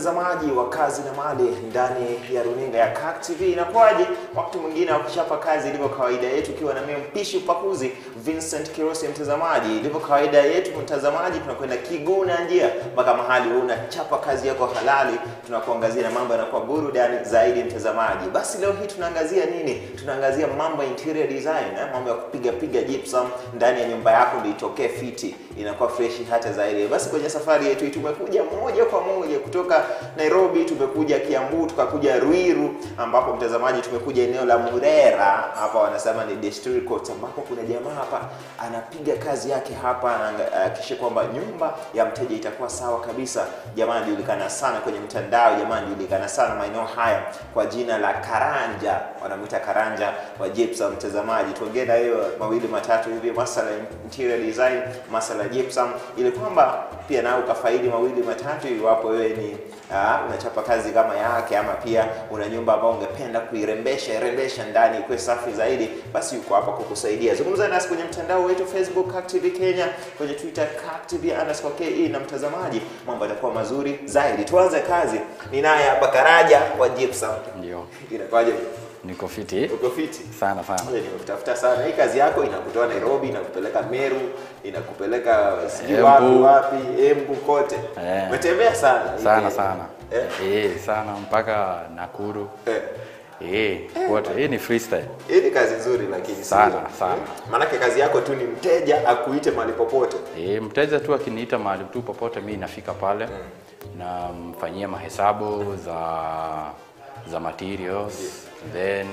mtazamaji wa kazi na mali ndani ya runinga ya CAK TV. Inakuwaje wakati mwingine wakuchapa kazi ilivyo kawaida yetu, ukiwa na mimi mpishi upakuzi Vincent Kirosi. Mtazamaji, ilivyo kawaida yetu mtazamaji, tunakwenda kiguu na njia mpaka mahali wewe unachapa kazi yako halali, tunakuangazia na mambo yanakuwa burudani zaidi mtazamaji. Basi leo hii tunaangazia nini? Tunaangazia mambo ya interior design, eh? mambo ya kupiga piga gypsum ndani ya nyumba yako ndio itokee fiti, inakuwa freshi hata zaidi. Basi kwenye safari yetu hii tumekuja moja kwa moja kutoka Nairobi, tumekuja Kiambu, tukakuja Ruiru, ambapo mtazamaji, tumekuja eneo la Murera, hapa wanasema ni Desturi Court, ambapo kuna jamaa hapa anapiga kazi yake hapa, anahakikisha kwamba nyumba ya mteja itakuwa sawa kabisa. Jamaa anajulikana sana kwenye mtandao, jamaa anajulikana sana maeneo haya kwa jina la Karanja, wanamwita Karanja wa gypsum. Mtazamaji, tuongee na hiyo mawili matatu hivi, masala ya interior design, masala ya gypsum, ili kwamba pia nao ukafaidi mawili matatu, iwapo wewe ni uh, unachapa kazi kama yake, ama pia una nyumba ambayo ungependa kuirembesha irembesha ndani ikuwe safi zaidi, basi yuko hapa kukusaidia. Zungumza nasi kwenye mtandao wetu Facebook CAK TV Kenya, kwenye Twitter CAK TV underscore KE, na mtazamaji, mambo yatakuwa mazuri zaidi. Tuanze kazi. Ni naye hapa Karaja wa gypsum. Ndio, Inakuwaje? niko fiti Uko fiti? sana sana. Ngoja nimekutafuta sana. Hii kazi yako inakutoa Nairobi, inakupeleka Meru, inakupeleka sijui Embu. wapi wapi, Embu kote. Eh. Umetembea sana. hii Sana Kenya. sana. Eh. Eh, sana mpaka Nakuru. Eh. Eh, wote. Hii ni freestyle. Hii ni kazi nzuri lakini Sana, sio? sana. Eh. Maanake kazi yako tu ni mteja akuite mahali popote. Eh, mteja tu akiniita mahali tu popote mimi nafika pale namfanyia mahesabu za za materials then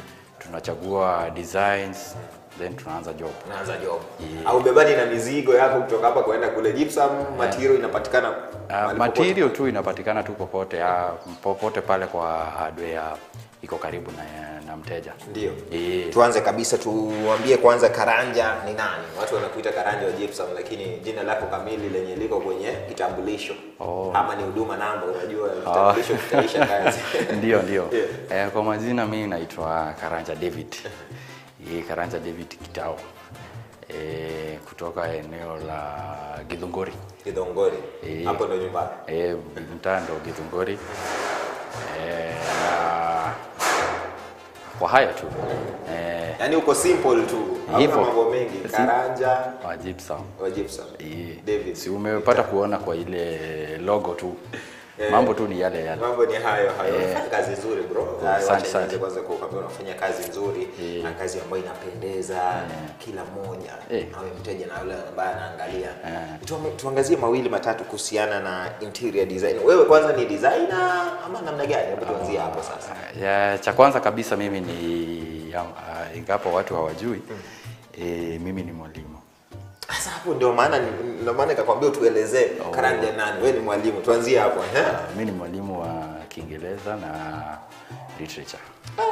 tunachagua designs then tunaanza job. Unaanza job. Yeah. Au bebani na mizigo yako kutoka hapa kwenda kule. Gypsum material inapatikana Uh, mahali material popote. tu inapatikana tu popote uh, popote pale kwa hardware iko karibu na, na mteja. Ndio. Eh. Tuanze kabisa tuambie kwanza Karanja ni nani? Watu wanakuita Karanja wa Gypsum lakini jina lako kamili lenye liko kwenye kitambulisho. Oh. Ama ni huduma namba unajua kitambulisho kitaisha kazi. ndio ndio Yeah. eh, kwa majina mimi naitwa Karanja David eh, Karanja David Kitao eh, kutoka eneo la Githunguri Kidhongori. Eh. Hapo ndo nyumbani. eh, mtaa ndo Githunguri eh, na kwa haya tu eh, Yaani uko simple tu. Hauna Hivyo. mambo mengi. Si- Karanja wa gypsum wa Gypsum. eh, David. si umepata kuona kwa ile logo tu Eh. mambo tu ni yale yale Mambo ni hayo hayo. Eh. Unafanya kazi nzuri bro. Asante Wacha sana. nianze kwanza kwa kukwambia unafanya kazi nzuri Eh. na kazi ambayo inapendeza kila mmoja. Eh. Awe mteja na yule ambaye anaangalia. Eh. Tuame- Tuangazie mawili matatu kuhusiana na interior design. Wewe kwanza ni designer ama namna gani? Hebu tuanzie hapo sasa. ya, cha kwanza kabisa mimi ni ya, uh, ingapo watu hawajui eh, mimi ni mwalimu Sasa hapo ndio maana ni- ndio maana nikakwambia tuelezee Oh. Karanja nani? Wewe ni mwalimu. Tuanzie hapo. Eh? uh, mi ni mwalimu wa Kiingereza na literature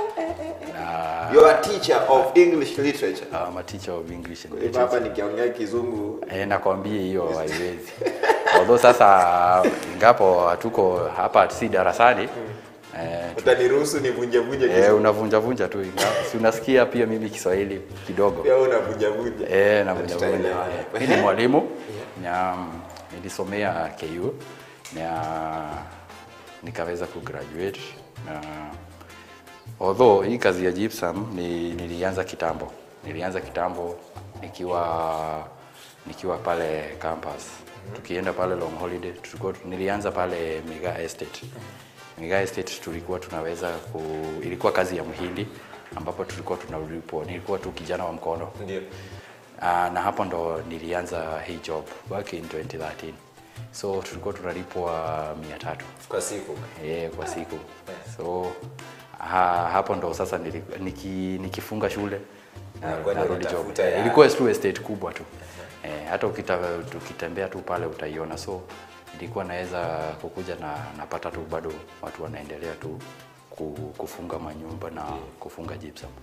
na You are a teacher of English literature. uh, I'm a teacher of English and Kwa hivyo hapa literature nikiongea kizungu eh, nakwambia hiyo haiwezi although sasa ingapo hatuko hapa si darasani eh, utaniruhusu nivunje vunje eh, kizungu. unavunja vunja tu ingawa si unasikia pia mimi Kiswahili kidogo Pia wewe unavunja vunja. Eh, na vunja Tutaelewana. vunja. Mimi ni mwalimu na mm, nilisomea KU na nikaweza kugraduate na although hii kazi ya gypsum ni, nilianza kitambo. Nilianza kitambo nikiwa nikiwa pale campus. Tukienda pale long holiday tulikuwa nilianza pale Mega Estate. Mega Estate tulikuwa tunaweza ku, ilikuwa kazi ya mhindi ambapo tulikuwa tunalipwa. Nilikuwa tu kijana wa mkono Ndio. Uh, na hapo ndo nilianza hii job back in 2013 so tulikuwa tunalipwa mia tatu Kwa siku. eh, kwa siku so ha, hapo ndo sasa nili, niki, nikifunga shule na- Na kwenda narudi job unatafuta Eh, ya- ilikuwa tu estate kubwa tu eh, hata ukita, ukitembea tu pale utaiona so ilikuwa naweza kukuja na napata tu bado watu wanaendelea tu ku- kufunga manyumba na kufunga gypsum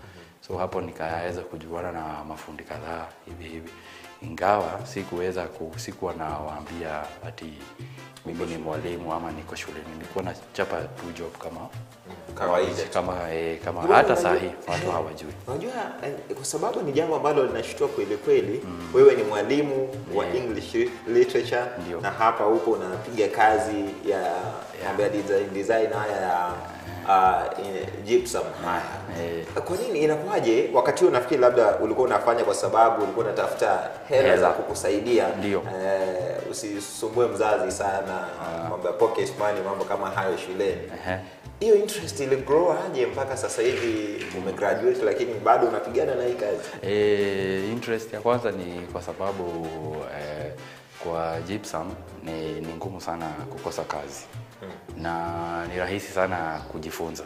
so hapo nikaweza kujuana na mafundi kadhaa hivi hivi ingawa sikuweza ku, sikuwa nawaambia ati mimi ni mwalimu ama niko shule nilikuwa nachapa tu job kama Kawaida. kama eh, kama Wewe hata unajua- saa hii watu hawajui Unajua eh, kwa sababu ni jambo ambalo linashtua kweli kweli. Wewe ni mwalimu wa Yeah. English literature Ndio. na hapa upo unapiga kazi ya mambo ya design, design haya ya uh, in- gypsum haya. Eh. Kwa nini inakuwaje? Wakati huo nafikiri labda ulikuwa unafanya kwa sababu ulikuwa unatafuta hela Hela. za kukusaidia Ndio. eh, usisumbue mzazi sana mambo ya pocket money, mambo kama hayo shuleni. Ehe. Hiyo interest ili grow aje mpaka sasa hivi umegraduate lakini bado unapigana na hii kazi? E, interest ya kwanza ni kwa sababu e, kwa gypsum ni, ni ngumu sana kukosa kazi na ni rahisi sana kujifunza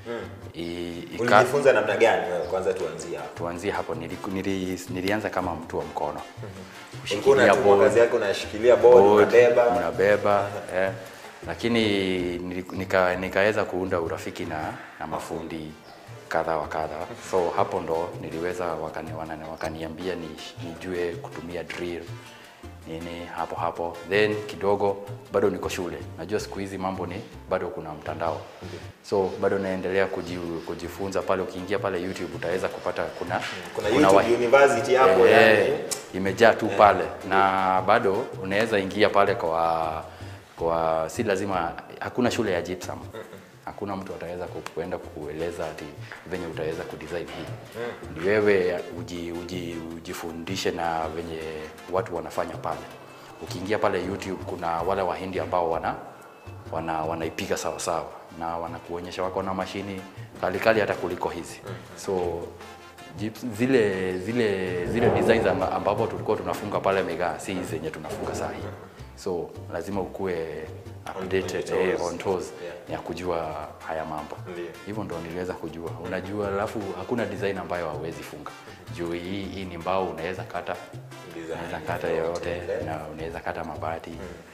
I, ika, Ulijifunza namna gani wewe? Kwanza tuanzie hapo. tuanzie hapo nili, nili, nilianza kama mtu wa mkono Ulikuwa unatumwa board, kazi yako unashikilia board, board, unabeba. mnabeba eh. lakini nili- nika, nikaweza kuunda urafiki na, na mafundi kadha wa kadha so hapo ndo niliweza wakani, wanani- wakaniambia ni, nijue kutumia drill nini hapo hapo then kidogo bado niko shule najua siku hizi mambo ni bado kuna mtandao so bado naendelea kuji, kujifunza pale ukiingia pale youtube utaweza kupata kuna Kuna kuna YouTube wa- University hapo Eh, yani. imejaa tu pale na bado unaweza ingia pale kwa kwa si lazima hakuna shule ya gypsum hakuna mtu ataweza ku- kuenda kukueleza ati venye utaweza kudesign hii ni wewe uji, uji, ujifundishe na venye watu wanafanya pale ukiingia pale youtube kuna wale wahindi ambao wana wana wanaipiga sawa sawa na wanakuonyesha wako na mashini kalikali hata kuliko hizi so Jeeps, zile zile zile designs amba- ambapo tulikuwa tunafunga pale Mega si hizi zenye tunafunga saa hii so lazima ukue updated on your eh, toes. on toes Yeah. ya kujua haya mambo Ndio. hivyo ndo niliweza kujua unajua alafu hakuna design ambayo hauwezi funga juu hii, hii ni mbao unaweza kata Design unaweza kata yoyote yoyote ile. na unaweza kata mabati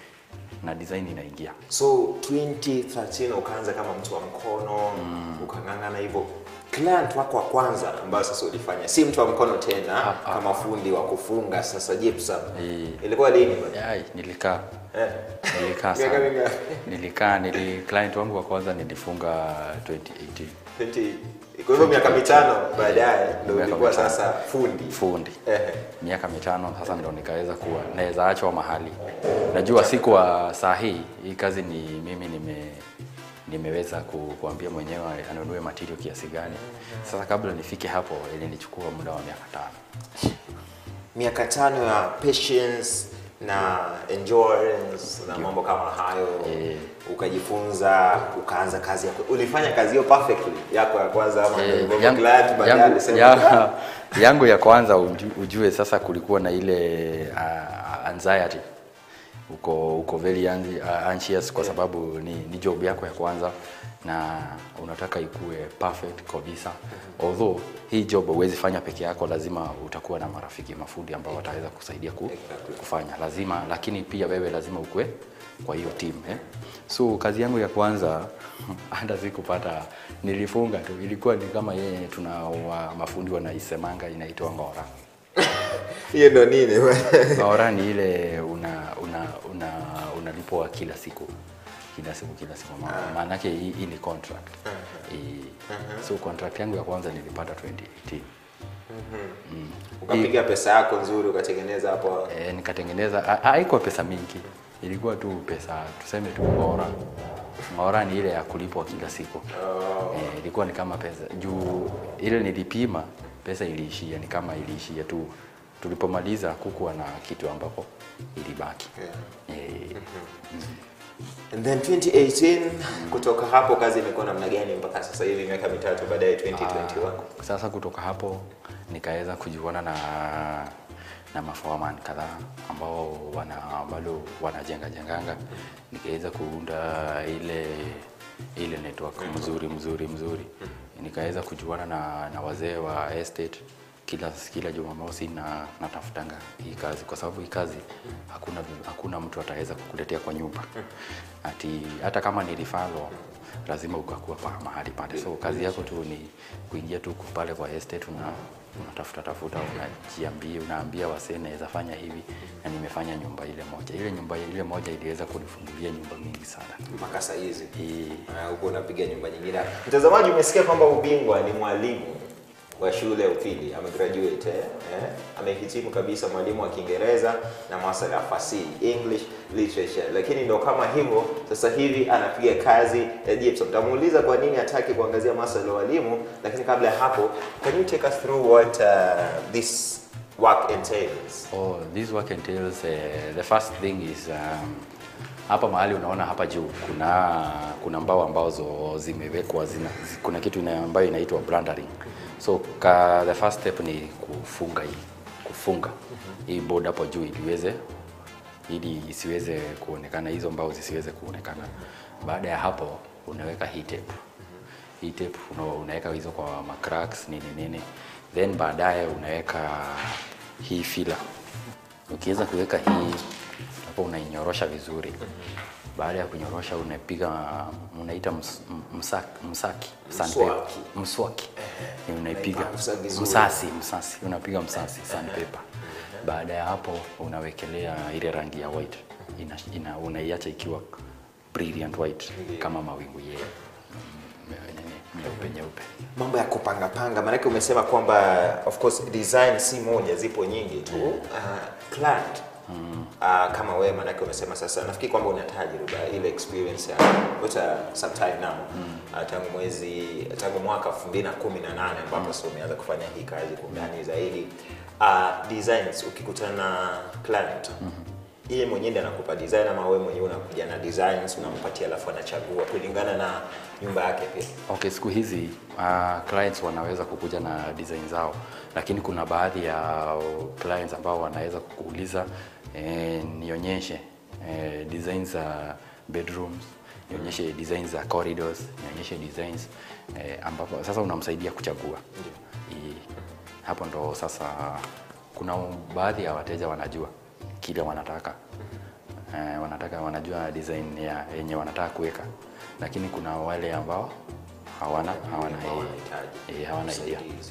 na design inaingia So 2013 ukaanza kama mtu wa mkono ukang'ang'ana hivyo. Client wako wa kwanza ambayo sasa ulifanya si mtu wa mkono tena Ah, ah, kama fundi wa kufunga sasa gypsum. Eh. Ilikuwa lini bwana? Yai, nilikaa Eh. nilikaa Miaka sana mingapi? nilikaa nili client wangu wa kwanza nilifunga 2018 20 kwa hivyo miaka mitano baadaye ndio Miaka ulikuwa mitano. sasa fundi. fundi Ehe. miaka mitano sasa ndo nikaweza kuwa naweza achwa mahali najua si kwa saa hii hii kazi ni mimi nime nimeweza ku, kuambia mwenyewe anunue material kiasi gani sasa kabla nifike hapo ilinichukua muda wa miaka tano miaka tano ya patience na endurance na mambo kama hayo Eh. ukajifunza ukaanza kazi yako ulifanya kazi hiyo perfectly yako ya kwanza ama Eh, ndio yangu, glad baadaye yangu, alisema ya, yangu ya kwanza uju, ujue sasa kulikuwa na ile uh, anxiety uko uko very anxi- uh, anxious kwa sababu ni, ni job yako ya kwanza na unataka ikue perfect kabisa although hii job huwezi fanya peke yako lazima utakuwa na marafiki mafundi ambao wataweza kusaidia ku, kufanya lazima lakini pia wewe lazima ukue kwa hiyo team eh? so kazi yangu ya kwanza hata sikupata nilifunga tu ilikuwa ni kama yeye tuna wa, mafundi wanaisemanga inaitwa ngora hiyo ndio nini ngora ni ile una una una unalipwa kila siku kila siku kila siku Ma- maanake hii, hii ni contract Hii- so contract yangu ya kwanza nilipata 2018 Mm. ukapiga pesa yako nzuri ukatengeneza hapo E, nikatengeneza ha- haikuwa pesa mingi ilikuwa tu pesa tuseme tu ngora ngora ni ile ya kulipwa kila siku Oh. e, ilikuwa ni kama pesa juu ile nilipima pesa iliishia ni kama iliishia tu tulipomaliza kukuwa na kitu ambapo ilibaki Yeah. e, And then 2018 kutoka hapo kazi imekuwa namna gani mpaka sasa hivi miaka mitatu baadaye 2021 Ah, sasa kutoka hapo nikaweza kujiona na na maforeman kadhaa ambao wana bado wanajenga jenganga nikaweza kuunda ile ile network mzuri mzuri mzuri nikaweza kujuana na, na wazee wa estate kila kila Jumamosi na natafutanga hii kazi kwa sababu hii kazi hakuna hakuna mtu ataweza kukuletea kwa nyumba ati hata kama nilifalo lazima ukakuwa pa mahali pale. So kazi yako tu ni kuingia tu pale kwa estate una unatafuta tafuta, unajiambia, unaambia wasee naweza fanya hivi, na nimefanya nyumba ile moja. Ile nyumba ile moja iliweza kunifungulia nyumba mingi sana. mpaka saa hizi Eh, Ah, huko unapiga nyumba nyingine. Mtazamaji, umesikia kwamba Ubingwa ni mwalimu wa shule ya upili, amegraduate eh? Eh? Amehitimu kabisa, mwalimu wa Kiingereza na masuala ya fasihi, English literature, lakini ndo kama hivyo sasa hivi anapiga kazi ya gypsum. Tamuuliza kwa nini hataki kuangazia masuala ya walimu, lakini kabla ya hapo, can you take us through what uh, this work entails? Oh, this work entails uh, the first thing is um, hapa mahali unaona hapa juu kuna kuna mbao ambazo zimewekwa zina, zi- kuna kitu ina, ambayo inaitwa branding. So ka, the first step ni kufunga hii kufunga hii board hapo juu iliweze ili isiweze kuonekana hizo mbao zisiweze kuonekana. Baada ya hapo unaweka hii tape. Hii tape una, unaweka hizo kwa macracks nini nini, then baadaye unaweka hii filler. Ukiweza kuweka hii hapo, unainyorosha vizuri. Baada ya kunyorosha, unapiga unaita ms, msaki, msaki sandpaper, Mswaki. mswaki, Ni unaipiga Unaipangusa vizuri. msasi, msasi, unapiga msasi sandpaper. Baada ya hapo unawekelea ile rangi ya white, ina, ina, unaiacha ikiwa brilliant white kama mawingu ye nyeupe nyeupe. mambo ya kupanga panga, maanake umesema kwamba of course design si moja, zipo nyingi tu. Uh, client uh, kama wewe, maanake umesema sasa, nafikiri kwamba una tajriba ile experience ya what a sometime now uh, tangu mwezi tangu mwaka 2018 ambapo sasa umeanza kufanya hii kazi kwa undani zaidi. Uh, designs ukikutana na client yeye mwenyewe ndiye anakupa design ama wewe mwenyewe unakuja na designs unampatia, alafu anachagua kulingana na nyumba yake pia? Okay, siku hizi uh, clients wanaweza kukuja na design zao, lakini kuna baadhi ya clients ambao wanaweza kukuuliza eh, nionyeshe eh, designs za bedrooms, nionyeshe designs za corridors, nionyeshe designs eh, ambapo sasa unamsaidia kuchagua. I, hapo ndo sasa kuna baadhi ya wateja wanajua kile wanataka eh, wanataka wanajua design ya yenye wanataka kuweka, lakini kuna wale ambao hawana hawana Hawahitaji eh, hawana idea. usaidizi.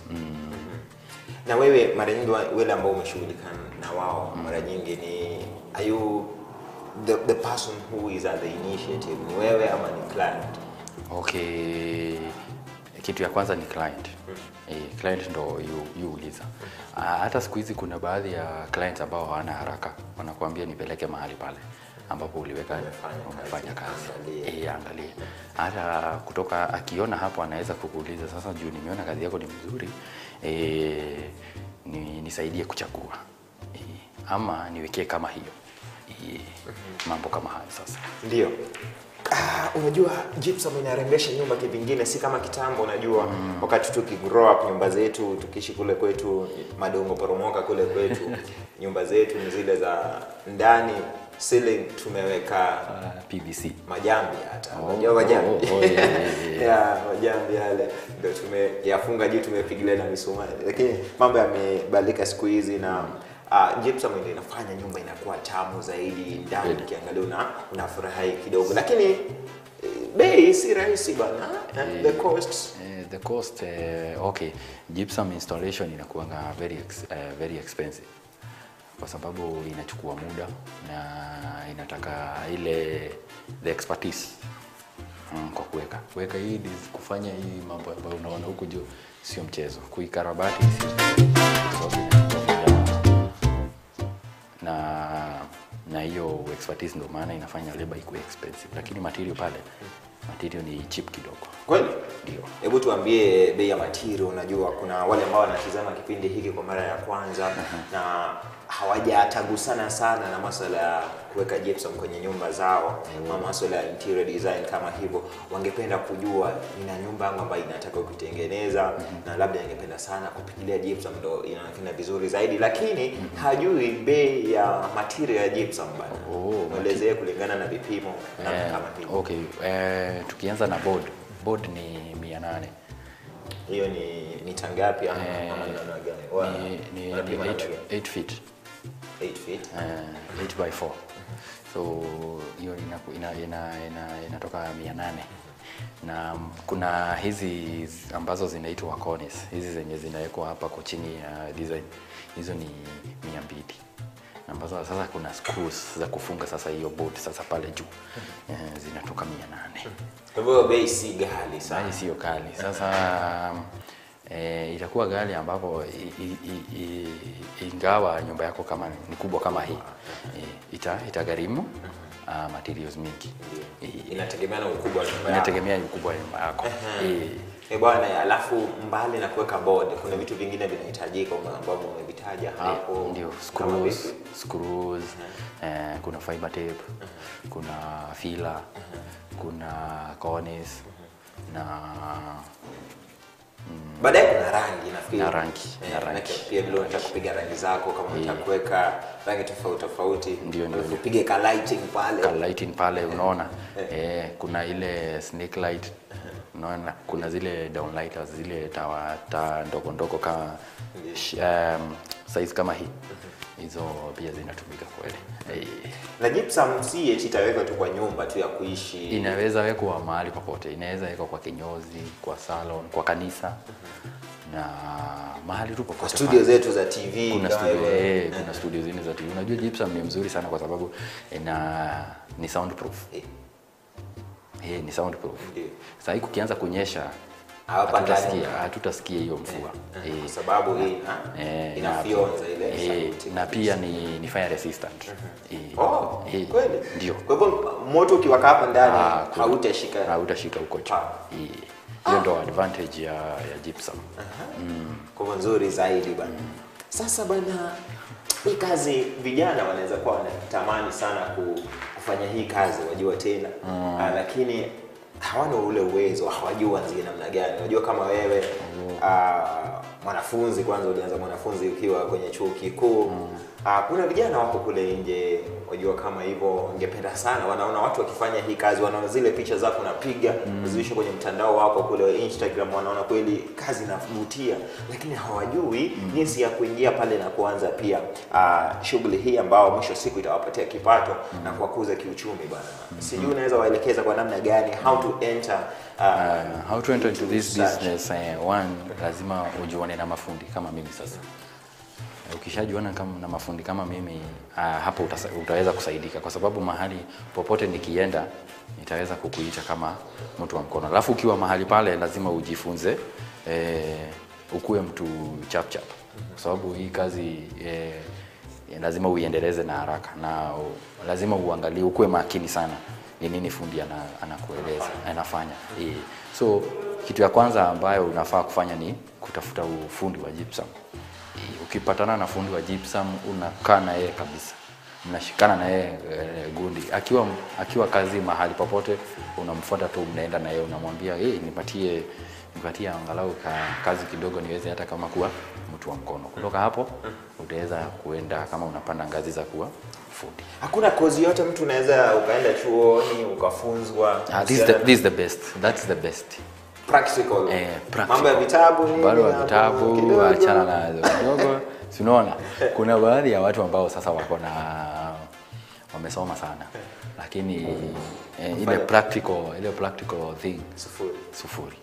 Na wewe mara nyingi wa- wale ambao umeshughulika na wao mara nyingi ni are you the, the person who is at the initiative ni wewe ama ni client? Okay, kitu ya kwanza ni client. Eh, client ndo yu- yuuliza. Ah, hata siku hizi kuna baadhi ya clients ambao hawana haraka, wanakuambia nipeleke mahali pale ambapo uliweka Umefanya kazi, umefanya kazi. angalia. Eh, angalie. Hata kutoka akiona hapo anaweza kukuuliza sasa, juu nimeona kazi yako ni mzuri, eh, ni, nisaidie kuchagua. Eh, ama niwekee kama hiyo. Eh, mambo kama hayo sasa. Ndio. Ah, unajua gypsum inarembesha nyumba kivingine, si kama kitambo. Unajua wakati tuki grow up nyumba zetu tukiishi kule kwetu madongo poromoka kule kwetu nyumba zetu ni zile za ndani ceiling tumeweka Ah, PVC. majambi hata Oh, unajua majambi oh, oh, yeah, yeah, yeah. ya majambi yale ndio tumeyafunga juu tumepigilia na misumari, lakini mambo yamebadilika siku hizi na uh, gypsum ndio inafanya nyumba inakuwa tamu zaidi ndani, Kweli. ukiangalia una unafurahi kidogo, lakini eh, bei si rahisi bana, eh, the cost Eh, the cost eh, okay gypsum installation inakuanga very ex, eh, very expensive kwa sababu inachukua muda na inataka ile the expertise mm, kwa kuweka kuweka hii dis- kufanya hii mambo ambayo unaona huku juu sio mchezo kuikarabati sio mchezo, kwa sababu inachukua muda na na hiyo expertise ndio maana inafanya labor ikuwe expensive, lakini material pale material ni cheap kidogo. kweli. Ndio. Hebu tuambie bei ya material. Unajua kuna wale ambao wanatizama kipindi hiki kwa mara ya kwanza na hawajatagusana sana na masuala ya kuweka gypsum kwenye nyumba zao ama masuala ya interior design kama hivyo, wangependa kujua nina nyumba yangu ambayo inataka kuitengeneza na labda ingependa sana kupigilia gypsum ndo inaonekana vizuri zaidi, lakini hajui bei ya material ya gypsum bana. Oh, Mwelezee kulingana na vipimo na Eh, kama hivyo. okay. Eh, tukianza na board. Board ni mia nane. Hiyo ni mita ngapi ama Eh, ama namna gani? Wa- Ni, ni, ni wanapima namna 8, gani? 8 feet. 8 feet. Eh, 8 by 4. So hiyo inaku- ina, ina, ina, inatoka mia nane. na kuna hizi ambazo zinaitwa cornice hizi zenye zinawekwa hapa kwa chini ya design hizo ni mia mbili ambazo sasa kuna screws za kufunga sasa hiyo bolt sasa pale juu eh, zinatoka mia nane Kwa hivyo bei si ghali sana. Sahi sio kali. Sasa e, itakuwa ghali ambapo i- i- i- i- ingawa nyumba yako kama ni kubwa kama hii e, ita, itagharimu uh, materials mingi. E, Inategemea na ukubwa wa nyumba yako. inategemea ukubwa wa nyumba yako. E, Eh bwana, alafu mbali na kuweka board, kuna vitu vingine vinahitajika ambavyo umevitaja hapo. ndio Kama screws, vipi? screws eh, kuna fiber tape, kuna filler, kuna cornice na Baadaye kuna rangi nafikiri. Na rangi, Eh, na rangi. manake Pia vile unataka kupiga rangi zako kama unataka kuweka rangi tofauti tofauti. Ndio, ndio, Alafu upige ka lighting pale. ka lighting pale unaona eh, kuna ile snake light unaona kuna zile downlighters zile tawa taa ndogo ndogo kama sh- um, size kama hii hizo pia zinatumika kweli eh, Na gypsum si eti itawekwa tu kwa nyumba tu ya kuishi. inaweza wekwa mahali popote inaweza wekwa kwa kinyozi kwa salon kwa kanisa na mahali tu kwa popote studio pale. zetu za TV kuna kama studio, hivyo. eh, kuna studio zingine za TV. Unajua gypsum ni mzuri sana kwa sababu ina ni soundproof. Eh, Eh, ni soundproof. Ndio. Sasa hii kukianza kunyesha Hapa ndani. hatutasikia hatutasikia hiyo mvua. Kwa Eh, sababu hii ha? eh, inafyonza ile eh, sauti. na pia ni, ni fire resistant. Eh, Oh, eh, kweli? Ndio. Kwa hivyo moto ukiwaka hapa ndani Ah, kuna- hautashika. Hautashika huko juu. Ah. Eh, Hiyo ndo advantage ya, ya gypsum. Kwa hivyo nzuri zaidi bana. Sasa bana, hii kazi vijana wanaweza kuwa wanatamani sana ku- kufanya hii kazi, wajua tena ah, lakini hawana ule uwezo, hawajui waanzie namna gani. Unajua kama wewe ah, mwanafunzi kwanza, ulianza mwanafunzi ukiwa kwenye chuo kikuu ah, kuna vijana wako kule nje, wajua kama hivyo, wangependa sana, wanaona watu wakifanya hii kazi, wanaona zile picha zako unapiga uziwishe kwenye mtandao wako kule Instagram, wanaona kweli kazi inavutia, lakini hawajui jinsi ya kuingia pale na kuanza pia ah, shughuli hii ambao mwisho wa siku itawapatia kipato na kuwakuza kiuchumi bana. Sijui unaweza waelekeza kwa namna gani how to enter ah, Uh, how to enter into this Research. business uh, one lazima ujuane na mafundi kama mimi sasa Eh, ukishajuana kama na mafundi kama mimi uh, hapo utasa, utaweza kusaidika kwa sababu mahali popote nikienda nitaweza kukuita kama mtu wa mkono alafu ukiwa mahali pale lazima ujifunze eh, ukuwe mtu chap chap kwa sababu hii kazi eh, lazima uiendeleze na haraka na u, lazima uangalie ukuwe makini sana ni nini fundi ana, anakueleza anafanya eh. so kitu ya kwanza ambayo unafaa kufanya ni kutafuta ufundi wa gypsum Eh, ukipatana na fundi wa gypsum unakaa na yeye kabisa mnashikana na yeye e, gundi akiwa akiwa kazi mahali popote unamfuata tu mnaenda na yeye unamwambia hey, nipatie nipatie angalau ka, kazi kidogo niweze hata kama kuwa mtu wa mkono kutoka hapo utaweza kuenda kama unapanda ngazi za kuwa fundi hakuna kozi yote mtu unaweza ukaenda chuoni ukafunzwa Ah, this, is the, this is the best that's the best practical. Eh, practical. mambo ya vitabu nini bado wa hapo vitabu kidogo. achana nazo kidogo si unaona kuna baadhi ya watu ambao sasa wako na wamesoma sana lakini eh, ile practical ile practical thing Sufuri. sufuri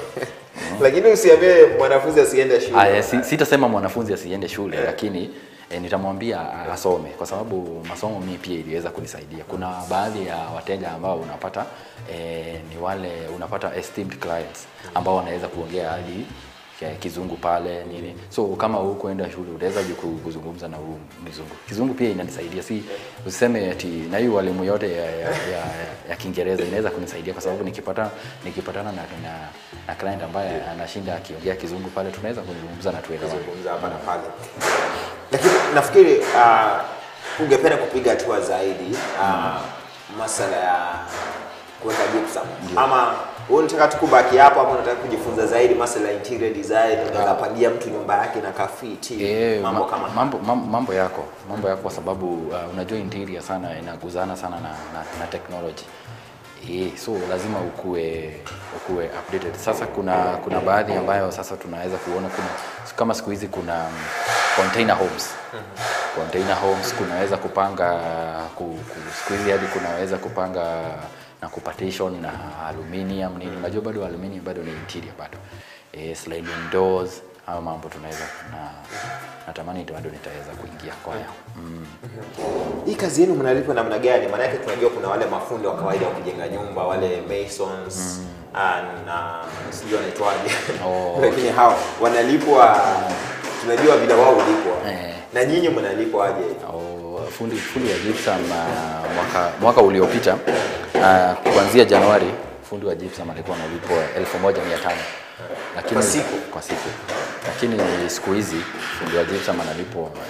lakini usiambie mwanafunzi asiende shule Aya, si, sitasema mwanafunzi asiende shule lakini e, nitamwambia asome kwa sababu masomo mimi pia iliweza kunisaidia. Kuna baadhi ya wateja ambao unapata e, ni wale unapata esteemed clients ambao wanaweza kuongea hadi ya kizungu pale nini, so kama hukuenda shule utaweza ju- ku- kuzungumza na huu mzungu. Kizungu pia inanisaidia, si useme ati na hii walimu yote ya, ya, ya, ya Kiingereza inaweza kunisaidia kwa sababu nikipata nikipatana na, na, na client ambaye anashinda akiongea kizungu pale tunaweza kuzungumza na tuelewane. kuzungumza hapa na pale lakini nafikiri uh, ungependa kupiga hatua zaidi uh, masala ya kuweka gypsum ama wewe unataka tu kubaki hapo ama unataka kujifunza zaidi masala ya interior design unaweza pangia mtu nyumba yake na kafiti Eh, mambo ma- kama haya. mambo, mambo, mambo yako mambo yako kwa sababu uh, unajua interior sana inaguzana sana na, na, na technology eh, so lazima ukue ukue updated. Sasa kuna kuna baadhi ambayo sasa tunaweza kuona kuna kama siku hizi kuna um, container homes container homes kunaweza kupanga ku, ku, siku hizi hadi kunaweza kupanga na kupartition na aluminium nini unajua bado aluminium bado ni interior bado eh, sliding doors hayo mambo tunaweza na natamani bado nitaweza kuingia kwa hayo mm. Hii kazi yenu mnalipwa namna gani? Maana yake tunajua kuna wale mafundi wa kawaida wa kujenga nyumba, wale masons ah, na sijui wanaitwaje, Oh, lakini hao wanalipwa, tunajua vile wao hulipwa Eh. na nyinyi mnalipwa aje? au fundi fundi wa gypsum uh, mwaka mwaka uliopita uh, kuanzia Januari fundi wa gypsum alikuwa analipwa 1500 lakini Kwa siku? kwa siku lakini siku hizi fundi wa gypsum analipwa 1800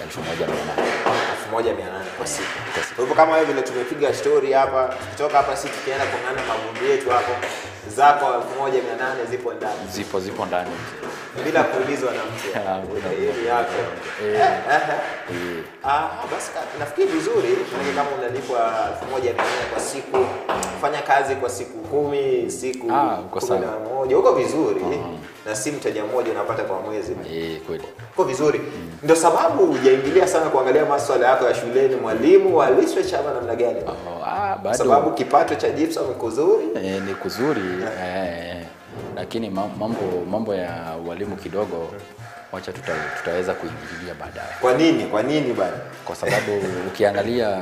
1800 kwa siku. Kwa hivyo kama wewe vile tumepiga story hapa, tukitoka hapa sisi tukienda kuangana magundi yetu hapo, zako 1800 zipo ndani zipo zipo ndani bila kuulizwa na mtu. Ah, bila Hiyo ni yako. Eh, Ehe. eh, Ah, basi ka- nafikiri vizuri maana kama unalipwa 1800 kwa siku, fanya kazi kwa siku kumi, siku Ah, uko kumi na sawa. moja, uko vizuri na si mteja mmoja unapata kwa mwezi. eh, kweli Uko vizuri. Ndio sababu hujaingilia sana kuangalia masuala yako ya shuleni, mwalimu wa literature ama namna gani? Kwa oh, ah, bado sababu kipato cha gypsum ni kuzuri. eh, ni kuzuri eh, lakini ma- mambo mambo ya ualimu kidogo wacha tuta, tutaweza kuingilia baadaye Kwa nini? Kwa nini bana? kwa sababu ukiangalia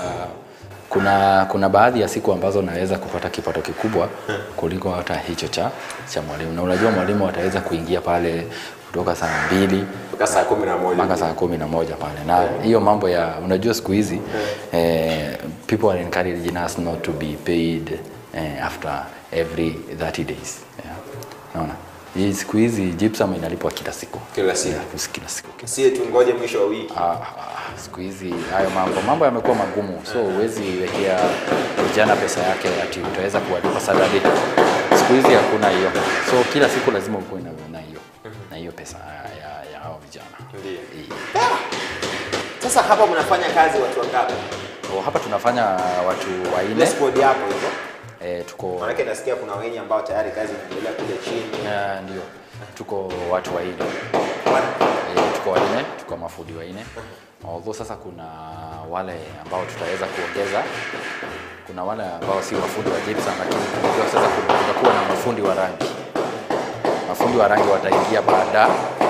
kuna kuna baadhi ya siku ambazo naweza kupata kipato kikubwa kuliko hata hicho cha cha mwalimu, na unajua mwalimu ataweza kuingia pale kutoka saa mbili Mpaka saa 11. mpaka saa kumi na moja pale, na hiyo mambo ya unajua siku hizi eh, people are encouraging us not to be paid eh, after every 30 days yeah. Naona hii siku hizi gypsum inalipwa kila siku Kila siku. yeah, kila siku Sie tungoje mwisho wa wiki. Ah, ah, siku hizi hayo mambo mambo yamekuwa magumu, so huwezi wekea vijana pesa yake ati utaweza kuwalipa Saturday. Siku hizi hakuna hiyo, so kila siku lazima ukuwe na na hiyo na hiyo pesa ya, ya hao vijana. Ndio. Eh, Sasa hapa mnafanya kazi watu wangapi? so hapa tunafanya watu Ile wanne squad yako hivyo. eh, tuko Maanake nasikia kuna wengi ambao tayari kazi inaendelea kule chini. eh, ndio tuko watu wanne Wan- Eh, tuko wanne, tuko mafundi wanne. Although sasa kuna wale ambao tutaweza kuongeza, kuna wale ambao si mafundi wa gypsum, lakini tunajua sasa kuna- kutakuwa na mafundi wa rangi. Mafundi wa rangi wataingia baada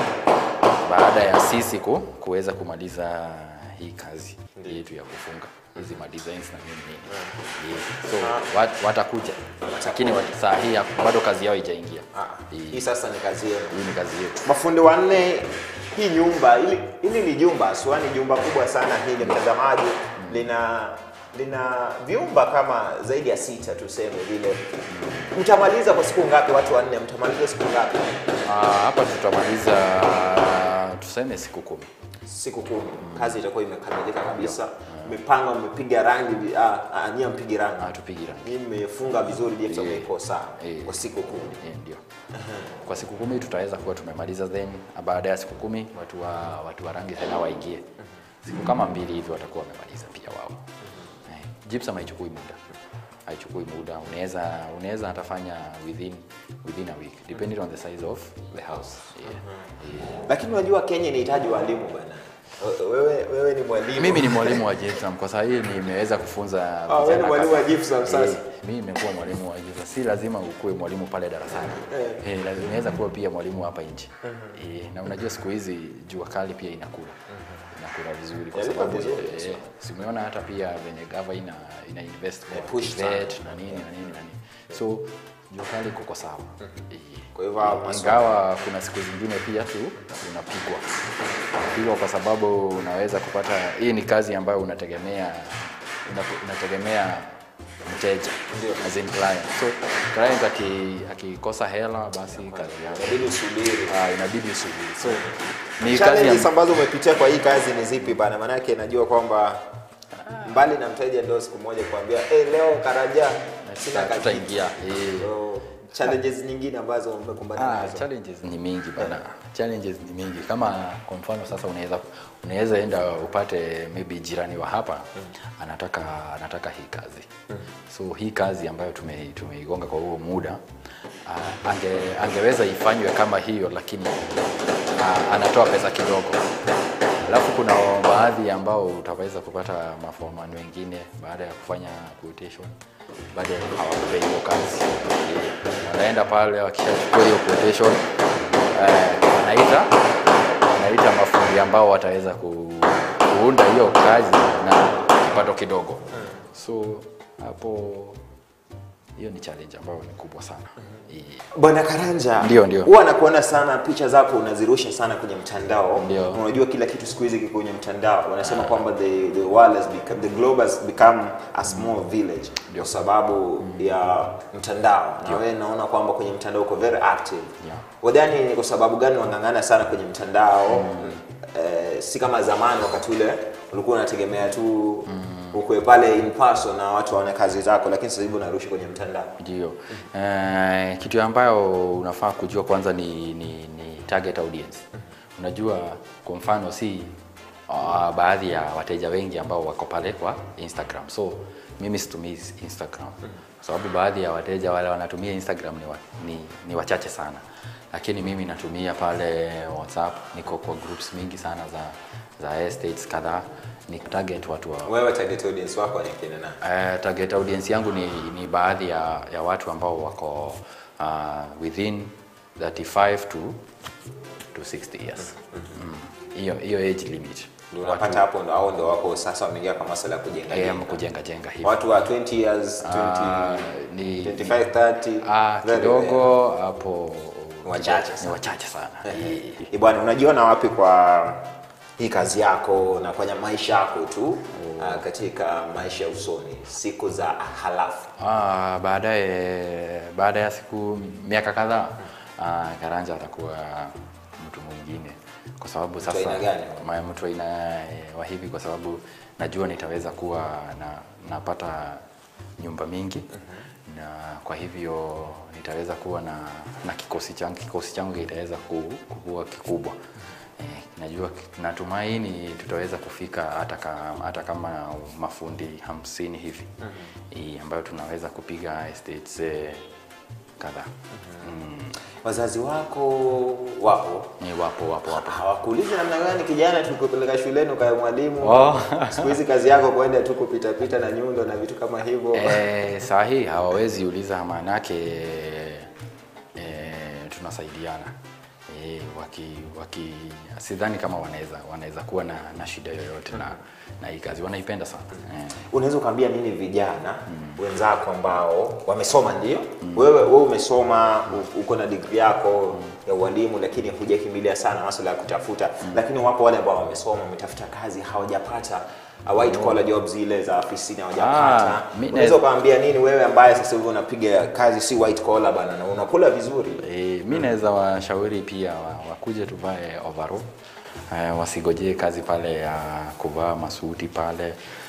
baada ya sisi ku, kuweza kumaliza hii kazi yetu ya kufunga hizi ma designs na nini nini. Yeah. So wat, watakuja lakini wat- saa hii hapo bado kazi yao haijaingia. Ah, Hii- Hii sasa ni kazi yenu. Hii ni kazi yetu. Mafundi wanne, hii nyumba hili, hili ni jumba aswa, ni jumba kubwa sana hili mtazamaji, lina lina vyumba kama zaidi ya sita tuseme vile. Mtamaliza kwa siku ngapi? Watu wanne, mtamaliza siku ngapi? Ah, hapa tutamaliza tuseme siku kumi. Siku kumi. Kazi itakuwa imekamilika kabisa, mmepanga, mmepiga rangi, ah, ah, nyie mpigi rangi, Ah, tupigi rangi. nyie mmefunga vizuri, je, Eh. iko sawa Eh. kwa siku kumi. Eh, ndio. Kwa siku kumi tutaweza kuwa tumemaliza, then baada ya siku kumi watu wa watu wa rangi tena waingie. Siku kama mbili hivi watakuwa wamemaliza pia wao. Eh, gypsum haichukui muda, haichukui muda. Unaweza unaweza hatafanya within within a week depending on the size of the house. Yeah. Yeah. Lakini unajua Kenya inahitaji walimu bwana. Wewe, wewe ni mwalimu. Mimi ni mwalimu wa gypsum kwa sababu hii nimeweza kufunza Ah, wewe ni vijana mwalimu wa kadhaa. gypsum sasa. Eh, mimi nimekuwa mwalimu wa gypsum. Si lazima ukuwe mwalimu pale darasani. Eh, lazima inaweza kuwa pia mwalimu hapa nje. Eh, na unajua siku hizi jua kali pia inakula. Inakula vizuri kwa Inalipa sababu vizuri, eh, so. si umeona hata pia venye gava ina ina invest kwa push sana. vet na nini na nini na nini. So jua kali kuko sawa. Eh, Kwa hivyo hao eh, maswali- ingawa kuna siku zingine pia tu unapigwa unapigwa kwa sababu unaweza kupata hii ni kazi ambayo unategemea una- unategemea mteja Ndio. as in client so client aki- akikosa hela basi kazi yako Inabidi usubiri. ah, inabidi usubiri so ni kazi Challenges ya, ambazo umepitia kwa hii kazi ni zipi bana? Maanake najua kwamba mbali na mteja ndio siku moja kuambia hey, leo karaja sina kazi. tutaingia eh. So, challenges nyingine ambazo umekumbana Ah, nazo. challenges ni mingi bana. Challenges ni mingi. Kama kwa mfano sasa unaweza unaweza enda upate maybe jirani wa hapa anataka anataka hii kazi. So hii kazi ambayo tume tumeigonga kwa huo muda ah, ange, angeweza ifanywe kama hiyo lakini ah, anatoa pesa kidogo. Alafu kuna baadhi ambao utaweza kupata maforeman wengine baada ya kufanya quotation, baada ya hawakupei hiyo kazi, Eh, wanaenda pale wakishachukua hiyo quotation eh, wanaita wanaita mafundi ambao wataweza ku, kuunda hiyo kazi na kipato kidogo. So hapo hiyo ni challenge ambayo ni kubwa sana. Eh, Bwana Karanja, Ndio, ndio. huwa nakuona sana picha zako unazirusha sana kwenye mtandao. Ndio. Unajua kila kitu siku hizi kiko kwenye mtandao. Wanasema kwamba the, the world has become, the globe has become a small village kwa sababu ya mtandao. Na wewe naona kwamba kwenye mtandao uko very active. Yeah. Wadhani ni kwa sababu gani wang'ang'ana sana kwenye mtandao? Eh, si kama zamani wakati ule ulikuwa unategemea tu ukwe pale in person na watu waone kazi zako, lakini sasa hivi unarusha kwenye mtandao. Ndio. Eh, kitu ambayo unafaa kujua kwanza ni, ni, ni target audience. Unajua kwa mfano si uh, baadhi ya wateja wengi ambao wako pale kwa Instagram. So mimi situmii Instagram. Kwa sababu baadhi ya wateja wale wanatumia Instagram ni, wa, ni, ni wachache sana. Lakini mimi natumia pale WhatsApp, niko kwa groups mingi sana za za estates kadhaa ni target watu wa Wewe target audience wako ni kina nani? Uh, target audience yangu ni, ni baadhi ya, ya watu ambao wako uh, within 35 to, to 60 years. Mm. Hiyo hiyo age limit. Ndio unapata hapo ndo hao ndo wako sasa wameingia kwa masuala ya kujenga. Eh, jenga. kujenga jenga hivi. Watu wa 20 years, 20, Ah, ni 25, 30. ah, very kidogo hapo Wachache ni sana. wachache sana. rare. Eh, Bwana, unajiona wapi kwa hii kazi yako na kwenye maisha yako tu ah, katika maisha ya usoni siku za halafu? Ah, baadaye baada ya siku miaka kadhaa ah, Karanja atakuwa mtu mwingine kwa sababu sasa aina gani? ma- mtu aina eh, wa hivi kwa sababu najua nitaweza kuwa na napata nyumba mingi na kwa hivyo nitaweza kuwa na, na kikosi changu kikosi changu kitaweza ku- kuwa kikubwa Eh, najua natumaini tutaweza kufika hata kama, hata kama mafundi hamsini hivi mm ambayo tunaweza kupiga estates eh, kadhaa mm. Wazazi wako wapo Ni wapo wapo wapo hawakuulizi namna gani kijana tulikupeleka shuleni ukawe mwalimu Oh. siku hizi kazi yako kwenda tu kupita pita na nyundo na vitu kama hivyo Eh, saa hii hawawezi uliza maanake eh, tunasaidiana eh, waki, waki sidhani kama wanaweza wanaweza kuwa na, na shida yoyote na, na hii kazi wanaipenda sana eh. unaweza ukaambia nini vijana wenzako ambao wamesoma ndio wewe wewe umesoma u- uko na degree yako ya ualimu lakini hujakimbilia sana masuala ya kutafuta lakini wapo wale ambao wamesoma wametafuta kazi hawajapata uh, white collar jobs zile za ofisini hawajapata Ah, mi unaweza naweza- ukaambia nini wewe ambaye sasa hivi unapiga kazi si white collar bana na unakula vizuri E, mi naweza washauri pia wa- wakuje tuvae overall uh, wasigojee kazi pale ya kuvaa masuti pale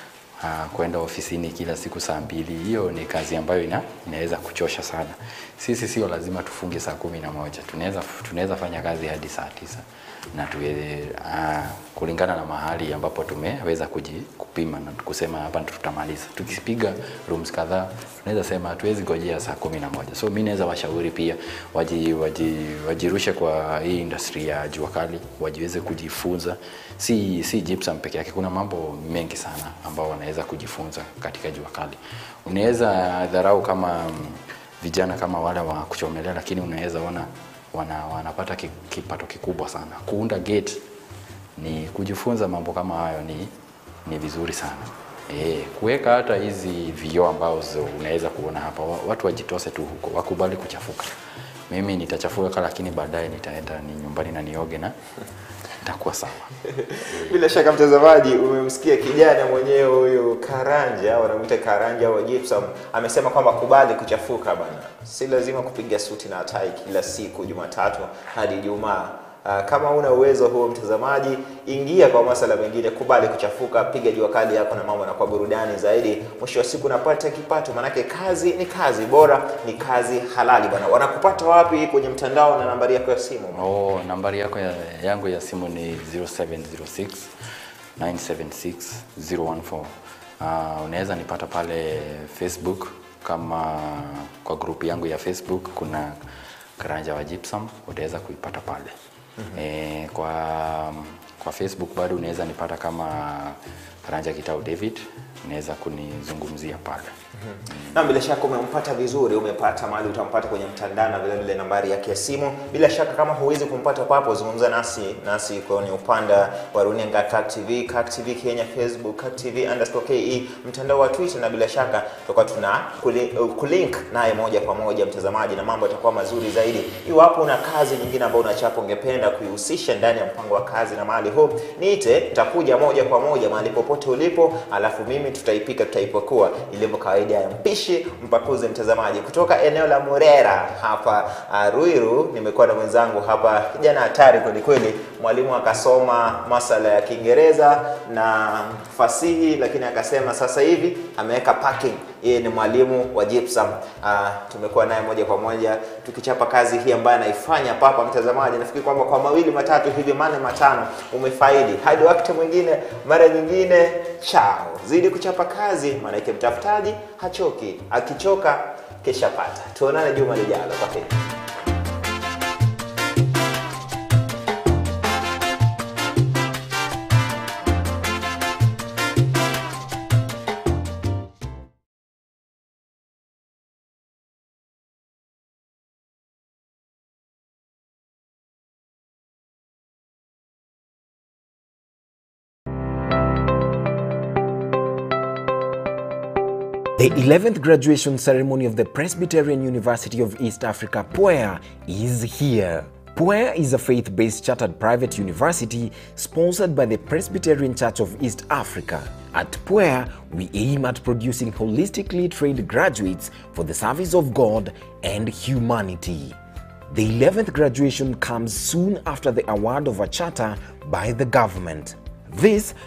uh, kwenda ofisini kila siku saa mbili. Hiyo ni kazi ambayo ina, inaweza kuchosha sana. Sisi sio lazima tufunge saa kumi na moja, tunaweza tunaweza fanya kazi hadi saa tisa na tuwe, uh, kulingana na mahali ambapo tumeweza kuji, kupima na kusema hapa tutamaliza. Tukipiga rooms kadhaa tunaweza sema hatuwezi gojea saa kumi na moja. So mi naweza washauri pia waji, waji, wajirushe kwa hii industry ya jua kali, wajiweze kujifunza, si si gypsum peke yake. Kuna mambo mengi sana ambao wanaweza kujifunza katika jua kali. Unaweza dharau kama mm, vijana kama wale wa kuchomelea, lakini unaweza ona wana, wanapata ki- kipato kikubwa sana. Kuunda gate ni kujifunza mambo kama hayo ni, ni vizuri sana. E, kuweka hata hizi vioo ambazo unaweza kuona hapa, wa- watu wajitose tu huko, wakubali kuchafuka. Mimi nitachafuka, lakini baadaye nitaenda ni nyumbani na nioge na itakuwa sawa. Bila shaka mtazamaji, umemsikia kijana mwenyewe huyu Karanja, wanamwita Karanja wa Gypsum, amesema kwamba kubali kuchafuka bana, si lazima kupiga suti na tai kila siku Jumatatu hadi Ijumaa. Ah, Kama una uwezo huo mtazamaji, ingia kwa masala mengine, kubali kuchafuka, piga jua kali yako na mambo na kwa burudani zaidi. Mwisho wa siku unapata kipato, manake kazi ni kazi, bora ni kazi halali bana. Wanakupata wapi kwenye mtandao na nambari yako ya simu? Oh, nambari yako ya, yangu ya simu ni 0706 976 014. Uh, unaweza nipata pale Facebook kama kwa grupu yangu ya Facebook kuna Karanja wa Gypsum, utaweza kuipata pale. Mm -hmm. E, kwa kwa Facebook bado unaweza nipata kama Karanja Kitau David, unaweza kunizungumzia pale. Na bila shaka umempata vizuri, umepata mahali utampata kwenye mtandao na vile vile nambari yake ya simu. Bila shaka kama huwezi kumpata papo, zungumza nasi nasi kwenye upande wa runinga Kak TV, Kak TV Kenya, Facebook Kak TV underscore KE, mtandao wa Twitter, na bila shaka tutakuwa tuna kuli- kulink naye moja kwa moja mtazamaji, na mambo yatakuwa mazuri zaidi. Iwapo una kazi nyingine ambayo unachapa ungependa kuihusisha ndani ya mpango wa kazi na mahali huu, niite, tutakuja moja kwa moja mahali popote ulipo, alafu mimi tutaipika, tutaipakua ilivyo kawaida ya mpishi mpakuzi mtazamaji kutoka eneo la Murera hapa uh, Ruiru. Nimekuwa na mwenzangu hapa, kijana hatari kweli kweli, mwalimu akasoma masala ya Kiingereza na fasihi, lakini akasema sasa hivi ameweka parking. Yeye ni mwalimu wa gypsum. Uh, tumekuwa naye moja kwa moja tukichapa kazi hii ambayo anaifanya papa mtazamaji. Nafikiri kwamba kwa mawili matatu hivi mane matano umefaidi. Hadi wakati mwingine, mara nyingine, chao. Zidi kuchapa kazi, maanake mtafutaji hachoki, akichoka kesha pata. Tuonane juma lijalo. Kwa heri. The 11th graduation ceremony of the Presbyterian University of East Africa, PUEA, is here. PUEA is a faith based chartered private university sponsored by the Presbyterian Church of East Africa. At PUEA, we aim at producing holistically trained graduates for the service of God and humanity. The 11th graduation comes soon after the award of a charter by the government. This